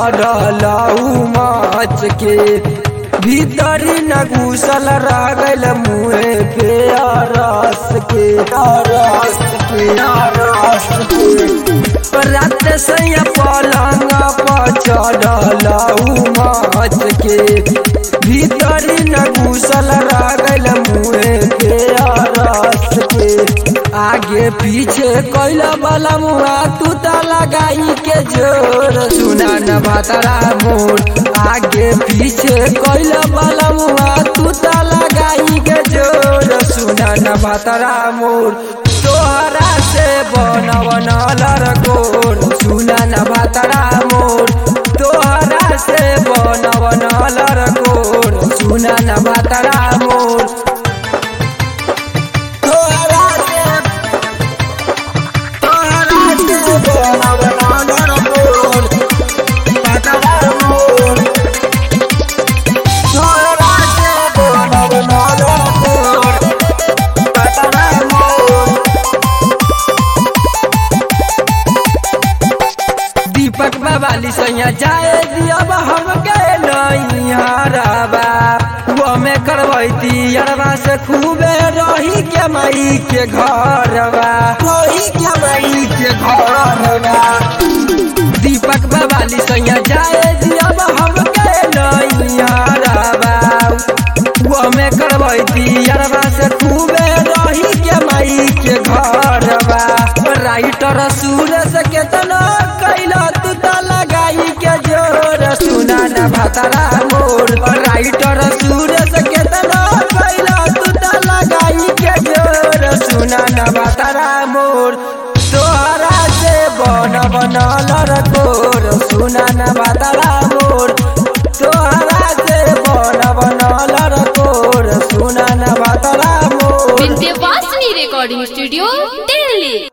चढ़लऊ माच के भीतरी न घुसल रह गल मुँहे पे रस के रस के रस के रात सैया पलंग पर चढ़लऊ माच के भीतरी न घुसल रह गल मुँहे पे रस के आगे पीछे कैला वाला मुआ तू ता लगाई के जोर सुना न भातरा मोर आगे पीछे कैला वाला मुआ तू ता लगाई के जोर सुना न भातरा मोर तोहरा से बन बनल गोर सुना न भातरा मोर तोहरा से बन बनल गोर सुना न भातरा मोर तोहरा से दीपक बाबाली सैया जाए दियब हम गए नैहरबा वो में करवैती अरबा से खूबे रही के मई के घरबा रही के मई के घरबा दीपक बाबाली सैया जाए दियब हम गए नैहरबा वो में करवैती अरबा से खूबे रही के मई के घरबा राइटर सूरज केतना कैला तू त लगाई के जोर सुना न भतरा मोर राइटर सूरज केतना कैला तू त लगाई के जोर सुना न भतरा मोर तोहरा से बन बनल गोर सुना न भतरा मोर तोहरा से बन बनल गोर सुना न भतरा मोर विंध्यवासिनी रिकॉर्डिंग स्टूडियो दिल्ली